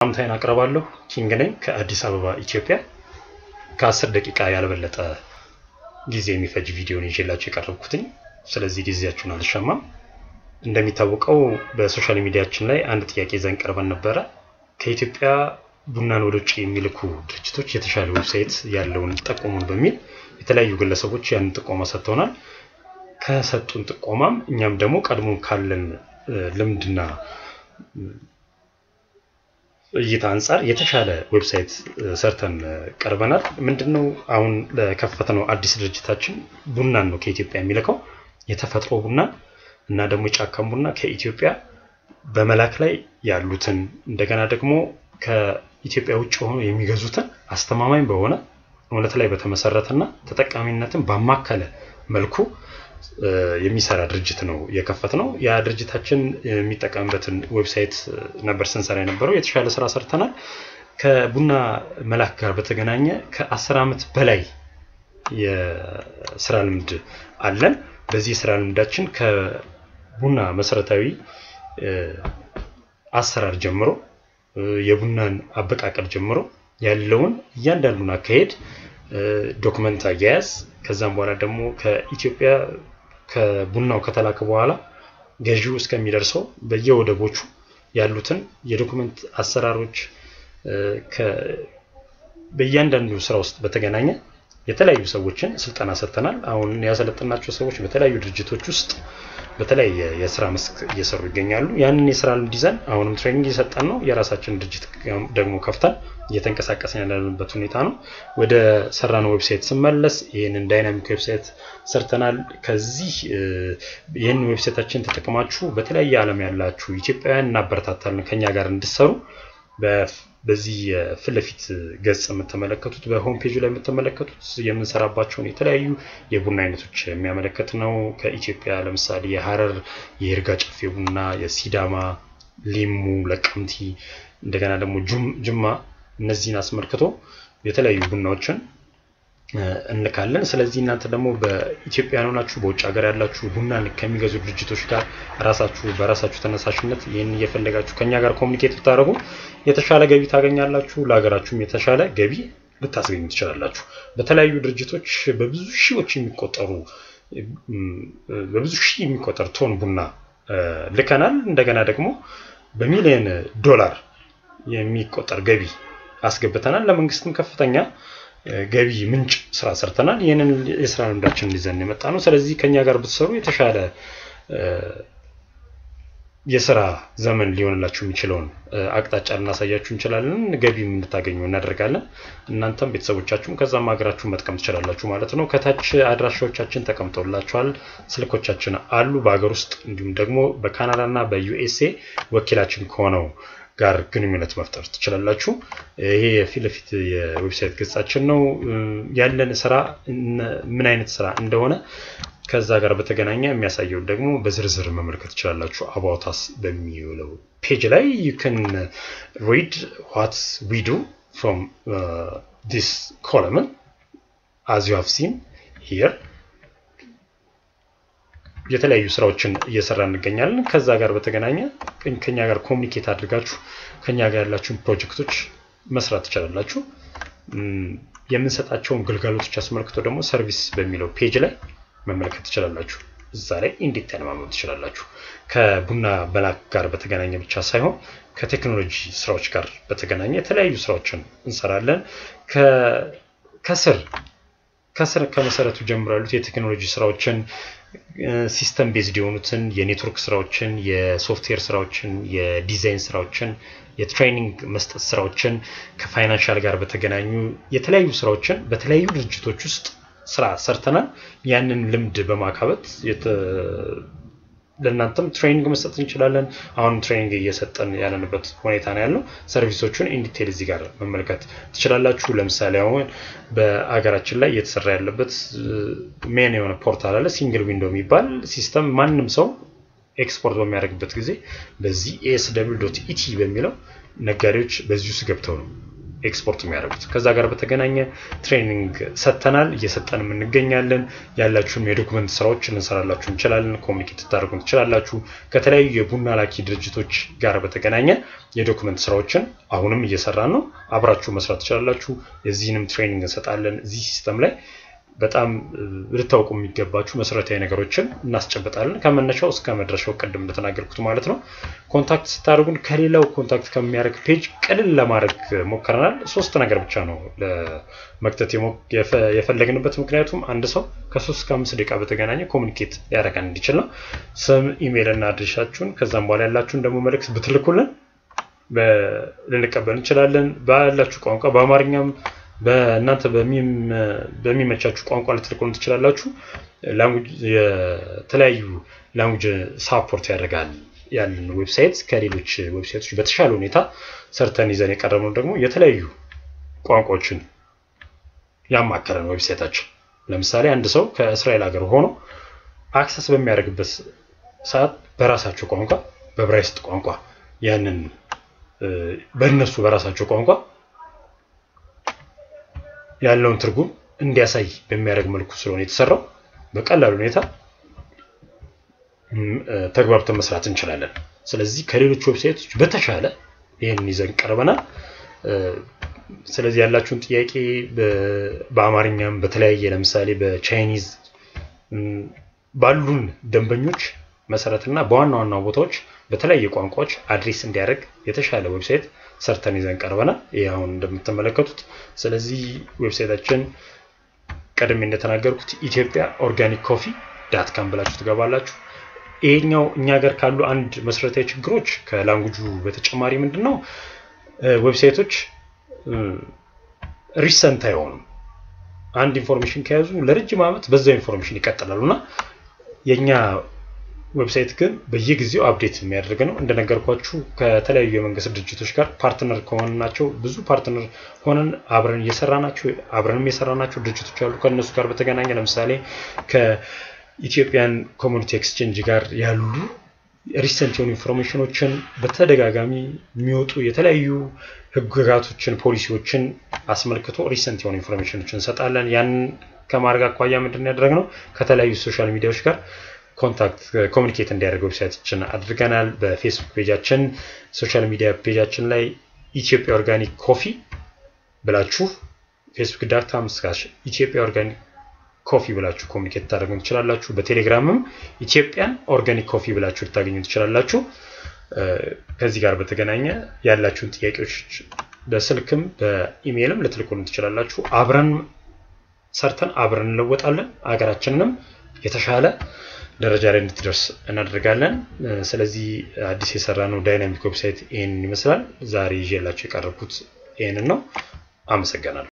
ሰላምታዬን አቅርባለሁ። ኪንግ ነኝ ከአዲስ አበባ ኢትዮጵያ። ከአስር ደቂቃ ያልበለጠ ጊዜ የሚፈጅ ቪዲዮን ይዤላችሁ የቀረብኩትኝ። ስለዚህ ጊዜያችሁን አልሻማም። እንደሚታወቀው በሶሻል ሚዲያችን ላይ አንድ ጥያቄ ይዘን ቀርበን ነበረ። ከኢትዮጵያ ቡናን ወደ ውጭ የሚልኩ ድርጅቶች የተሻለ ዌብሳይት ያለውን ጠቁሙን በሚል የተለያዩ ግለሰቦች ያንን ጥቆማ ሰጥተውናል። ከሰጡን ጥቆማም እኛም ደግሞ ቀድሞ ካለን ልምድና እይታ አንጻር የተሻለ ዌብሳይት ሰርተን ቀርበናል። ምንድነው አሁን ለከፈትነው አዲስ ድርጅታችን ቡናን ነው ከኢትዮጵያ የሚልከው የተፈጥሮ ቡናን እና ደግሞ የጫካን ቡና ከኢትዮጵያ በመላክ ላይ ያሉትን እንደገና ደግሞ ከኢትዮጵያ ውጭ ሆኖ የሚገዙትን አስተማማኝ በሆነ እውነት ላይ በተመሰረተና ተጠቃሚነትን ባማከለ መልኩ የሚሰራ ድርጅት ነው የከፈት ነው። ያ ድርጅታችን የሚጠቀምበትን ዌብሳይት ነበር ስንሰራ የነበረው። የተሻለ ስራ ሰርተናል። ከቡና መላክ ጋር በተገናኘ ከአስር ዓመት በላይ የስራ ልምድ አለን። በዚህ የስራ ልምዳችን ከቡና መሰረታዊ አሰራር ጀምሮ የቡናን አበቃቀል ጀምሮ ያለውን እያንዳንዱን አካሄድ ዶክመንት አያያዝ ከዛም በኋላ ደግሞ ከኢትዮጵያ ከቡናው ከተላከ በኋላ ገዢው እስከሚደርሰው በየወደቦቹ ያሉትን የዶክመንት አሰራሮች በእያንዳንዱ ስራ ውስጥ በተገናኘ የተለያዩ ሰዎችን ስልጠና ሰጥተናል። አሁን ያሰለጠናቸው ሰዎች በተለያዩ ድርጅቶች ውስጥ በተለያየ የስራ መስክ እየሰሩ ይገኛሉ። ያንን የስራ ልምድ ይዘን አሁንም ትሬኒንግ እየሰጠን ነው። የራሳችን ድርጅት ደግሞ ከፍተን እየተንቀሳቀስን ያለንበት ሁኔታ ነው። ወደ ሰራነው ዌብሳይት ስመለስ ይህንን ዳይናሚክ ዌብሳይት ሰርተናል። ከዚህ ይህን ዌብሳይታችን ተጠቅማችሁ በተለያየ ዓለም ያላችሁ ኢትዮጵያውያን እናበረታታለን ከኛ ጋር እንድሰሩ በዚህ ፊት ለፊት ገጽ የምትመለከቱት በሆም ፔጁ ላይ የምትመለከቱት የምንሰራባቸውን የተለያዩ የቡና አይነቶች የሚያመለክት ነው። ከኢትዮጵያ ለምሳሌ የሀረር የይርጋ ጨፌ ቡና፣ የሲዳማ፣ ሊሙ፣ ለቀምቲ እንደገና ደግሞ ጅማ እነዚህን አስመልክቶ የተለያዩ ቡናዎችን እንልካለን። ስለዚህ እናንተ ደግሞ በኢትዮጵያ ሆናችሁ በውጭ ሀገር ያላችሁ ቡና ከሚገዙ ድርጅቶች ጋር ራሳችሁ በራሳችሁ ተነሳሽነት ይህን እየፈለጋችሁ ከኛ ጋር ኮሚኒኬት ብታደርጉ የተሻለ ገቢ ታገኛላችሁ። ለሀገራችሁም የተሻለ ገቢ ልታስገኙ ትችላላችሁ። በተለያዩ ድርጅቶች በብዙ ሺዎች የሚቆጠሩ በብዙ ሺህ የሚቆጠር ቶን ቡና ልከናል። እንደገና ደግሞ በሚሊዮን ዶላር የሚቆጠር ገቢ አስገብተናል። ለመንግስትም ከፍተኛ ገቢ ምንጭ ስራ ሰርተናል። ይህንን የስራ ልምዳችንን ይዘን የመጣ ነው። ስለዚህ ከኛ ጋር ብትሰሩ የተሻለ የስራ ዘመን ሊሆንላችሁ የሚችለውን አቅጣጫ ልናሳያችሁ እንችላለን። ገቢም እንድታገኙ እናደርጋለን። እናንተም ቤተሰቦቻችሁም ከዛም ሀገራችሁ መጥቀም ትችላላችሁ ማለት ነው። ከታች አድራሻዎቻችን ተቀምጠውላችኋል። ስልኮቻችን አሉ በሀገር ውስጥ እንዲሁም ደግሞ በካናዳ እና በዩኤስኤ ወኪላችን ከሆነው ጋር ግንኙነት መፍጠር ትችላላችሁ። ይሄ የፊት ለፊት የዌብሳይት ገጻችን ነው። ያለን ስራ ምን አይነት ስራ እንደሆነ ከዛ ጋር በተገናኘ የሚያሳየውን ደግሞ በዝርዝር መመልከት ትችላላችሁ። አባውታስ በሚውለው ፔጅ ላይ ዩ ከን ሪድ ዋት ዊ ዱ ፍሮም ዲስ ኮለምን አዝ ዩ ሃቭ ሲን ሂር የተለያዩ ስራዎችን እየሰራ እንገኛለን። ከዛ ጋር በተገናኘ ከኛ ጋር ኮሚኒኬት አድርጋችሁ ከኛ ጋር ያላችሁን ፕሮጀክቶች መስራት ትችላላችሁ። የምንሰጣቸውን ግልጋሎቶች አስመልክቶ ደግሞ ሰርቪስ በሚለው ፔጅ ላይ መመልከት ትችላላችሁ። እዛ ላይ እንዴት ተለማመድ ትችላላችሁ። ከቡና መላክ ጋር በተገናኘ ብቻ ሳይሆን ከቴክኖሎጂ ስራዎች ጋር በተገናኘ የተለያዩ ስራዎችን እንሰራለን። ከስር ከስር ከመሰረቱ ጀምሮ ያሉት የቴክኖሎጂ ስራዎችን ሲስተም ቤዝድ የሆኑትን የኔትወርክ ስራዎችን፣ የሶፍትዌር ስራዎችን፣ የዲዛይን ስራዎችን፣ የትሬኒንግ መስጠት ስራዎችን ከፋይናንሻል ጋር በተገናኙ የተለያዩ ስራዎችን በተለያዩ ድርጅቶች ውስጥ ስራ ሰርተናል። ያንን ልምድ በማካበት ለእናንተም ትሬኒንግ መስጠት እንችላለን። አሁንም ትሬኒንግ እየሰጠን ያለንበት ሁኔታ ነው ያለው። ሰርቪሶቹን ኢንዲቴል እዚህ ጋር መመልከት ትችላላችሁ። ለምሳሌ አሁን በአገራችን ላይ እየተሰራ ያለበት ሜን የሆነ ፖርታል አለ፣ ሲንግል ዊንዶ የሚባል ሲስተም። ማንም ሰው ኤክስፖርት በሚያደርግበት ጊዜ በዚህ ኤስ ደብል ዶት ኢቲ በሚለው ነጋዴዎች በዚህ ውስጥ ገብተው ነው ኤክስፖርት የሚያደርጉት። ከዛ ጋር በተገናኘ ትሬኒንግ ሰጥተናል፣ እየሰጠንም እንገኛለን። ያላችሁም የዶክመንት ስራዎች ልንሰራላችሁ እንችላለን። ኮሚኒኬት ታደርጉን ትችላላችሁ። ከተለያዩ የቡና ላኪ ድርጅቶች ጋር በተገናኘ የዶክመንት ስራዎችን አሁንም እየሰራን ነው። አብራችሁ መስራት ትችላላችሁ። የዚህንም ትሬኒንግ እንሰጣለን። እዚህ ሲስተም ላይ በጣም ልታውቁ የሚገባችሁ መሰረታዊ ነገሮችን እናስጨብጣለን ከመነሻው እስከ መድረሻው ቅድም እንደተናገርኩት ማለት ነው። ኮንታክት ስታደርጉን ከሌላው ኮንታክት ከሚያደርግ ፔጅ ቅልል ለማድረግ ሞክረናል። ሶስት ነገር ብቻ ነው ለመክተት የፈለግንበት። ምክንያቱም አንድ ሰው ከሶስት እስከ አምስት ደቂቃ በተገናኘ ኮሚኒኬት ሊያደርገን እንዲችል ነው። ስም፣ ኢሜይል እና አድሬሻችሁን ከዛም በኋላ ያላችሁን ደግሞ መልእክት ብትልኩልን ልንቀበል እንችላለን። ባላችሁ ቋንቋ በአማርኛም በእናንተ በሚመቻችሁ ቋንቋ ልትልኩን ትችላላችሁ። የተለያዩ ላንጉጅ ሳፖርት ያደርጋል ያለን ዌብሳይት ከሌሎች ዌብሳይቶች በተሻለ ሁኔታ ሰርተን ይዘን የቀረብነው ደግሞ የተለያዩ ቋንቋዎችን ያማከረን ዌብሳይታችን። ለምሳሌ አንድ ሰው ከእስራኤል ሀገር ሆኖ አክሰስ በሚያደርግበት ሰዓት በራሳቸው ቋንቋ በብራይስጥ ቋንቋ ያንን በእነሱ በራሳቸው ቋንቋ ያለውን ትርጉም እንዲያሳይ በሚያደርግ መልኩ ስለሆነ የተሰራው በቀላል ሁኔታ ተግባብተን መስራት እንችላለን። ስለዚህ ከሌሎች ዌብሳይቶች በተሻለ ይህንን ይዘን ቀርበናል። ስለዚህ ያላችሁን ጥያቄ በአማርኛም በተለያየ ለምሳሌ በቻይኒዝ ባሉን ደንበኞች መሰረትና በዋና ዋና ቦታዎች በተለያየ ቋንቋዎች አድሬስ እንዲያደርግ የተሻለ ዌብሳይት ሰርተን ይዘን ቀርበናል። ይህ አሁን እንደምትመለከቱት። ስለዚህ ዌብሳይታችን ቀድሜ እንደተናገርኩት ኢትዮጵያ ኦርጋኒክ ኮፊ ዳት ካም ብላችሁ ትገባላችሁ። ይሄኛው እኛ ሀገር ካሉ አንድ መሰረታዊ ችግሮች ከላንጉጁ በተጨማሪ ምንድን ነው ዌብሳይቶች ሪሰንት አይሆኑም። አንድ ኢንፎርሜሽን ከያዙ ለረጅም ዓመት በዛው ኢንፎርሜሽን ይቀጥላሉ እና የእኛ ዌብሳይት ግን በየጊዜው አፕዴት የሚያደርግ ነው። እንደነገርኳችሁ ከተለያዩ የመንግስት ድርጅቶች ጋር ፓርትነር ከሆንናቸው ብዙ ፓርትነር ሆነን አብረን እየሰራናቸው አብረንም የሰራናቸው ድርጅቶች አሉ። ከእነሱ ጋር በተገናኘ ለምሳሌ ከኢትዮጵያን ኮሚኒቲ ኤክስቼንጅ ጋር ያሉ ሪሰንት የሆኑ ኢንፎርሜሽኖችን በተደጋጋሚ የሚወጡ የተለያዩ ህግጋቶችን፣ ፖሊሲዎችን አስመልክቶ ሪሰንት የሆኑ ኢንፎርሜሽኖችን እንሰጣለን። ያንን ከማድረግ አኳያ ምንድን ያደረግነው ከተለያዩ ሶሻል ሚዲያዎች ጋር ኮንታክት ኮሚኒኬት እንዲያደርግ ዌብሳይታችን አድርገናል። በፌስቡክ ፔጃችን፣ ሶሻል ሚዲያ ፔጃችን ላይ ኢትዮጵያ ኦርጋኒክ ኮፊ ብላችሁ ፌስቡክ ዳታም ስካሽ ኢትዮጵያ ኦርጋኒክ ኮፊ ብላችሁ ኮሚኒኬት ታደርጉ ትችላላችሁ። በቴሌግራምም ኢትዮጵያን ኦርጋኒክ ኮፊ ብላችሁ ልታገኙ ትችላላችሁ። ከዚህ ጋር በተገናኘ ያላችሁን ጥያቄዎች በስልክም በኢሜይልም ልትልኩልን ትችላላችሁ። አብረን ሰርተን አብረን እንለወጣለን። ሀገራችንንም የተሻለ ደረጃ ላይ እንድትደርስ እናደርጋለን። ስለዚህ አዲስ የሰራ ነው ዳይናሚክ ዌብሳይት ይህንን ይመስላል። ዛሬ ይዤላችሁ የቀረብኩት ይህንን ነው። አመሰግናለሁ።